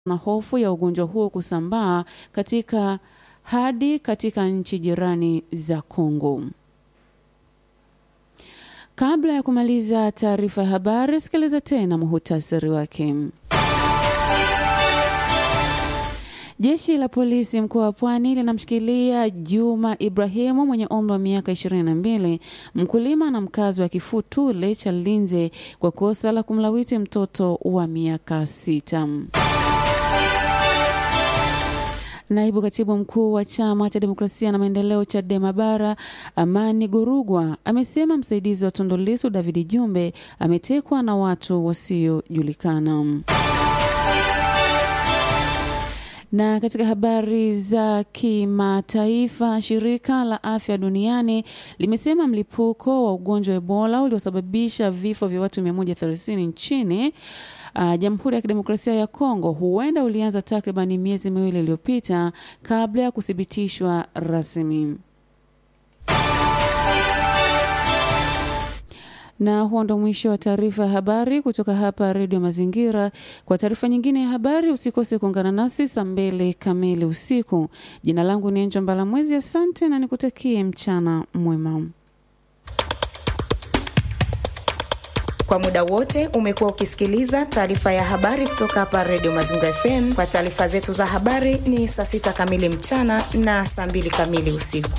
na hofu ya ugonjwa huo kusambaa katika hadi katika nchi jirani za Kongo. Kabla ya kumaliza taarifa ya habari, sikiliza tena muhutasari wake. Jeshi la polisi mkoa wa Pwani linamshikilia Juma Ibrahimu mwenye umri wa miaka 22, mkulima na mkazi wa Kifutule cha Linze kwa kosa la kumlawiti mtoto wa miaka sita. Naibu katibu mkuu wa chama cha demokrasia na maendeleo Chadema Bara, Amani Gorugwa, amesema msaidizi wa Tundu Lissu David Jumbe ametekwa na watu wasiojulikana. Na katika habari za kimataifa, shirika la afya duniani limesema mlipuko wa ugonjwa wa Ebola uliosababisha vifo vya watu 130 nchini uh, Jamhuri ya Kidemokrasia ya Kongo huenda ulianza takriban miezi miwili iliyopita kabla ya kuthibitishwa rasmi. Na huo ndo mwisho wa taarifa ya habari kutoka hapa Redio Mazingira. Kwa taarifa nyingine ya habari, usikose kuungana nasi saa mbili kamili usiku. Jina langu ni Enjo Mbalamwezi, asante na nikutakie mchana mwema. Kwa muda wote umekuwa ukisikiliza taarifa ya habari kutoka hapa Redio Mazingira FM. Kwa taarifa zetu za habari ni saa sita kamili mchana na saa mbili kamili usiku.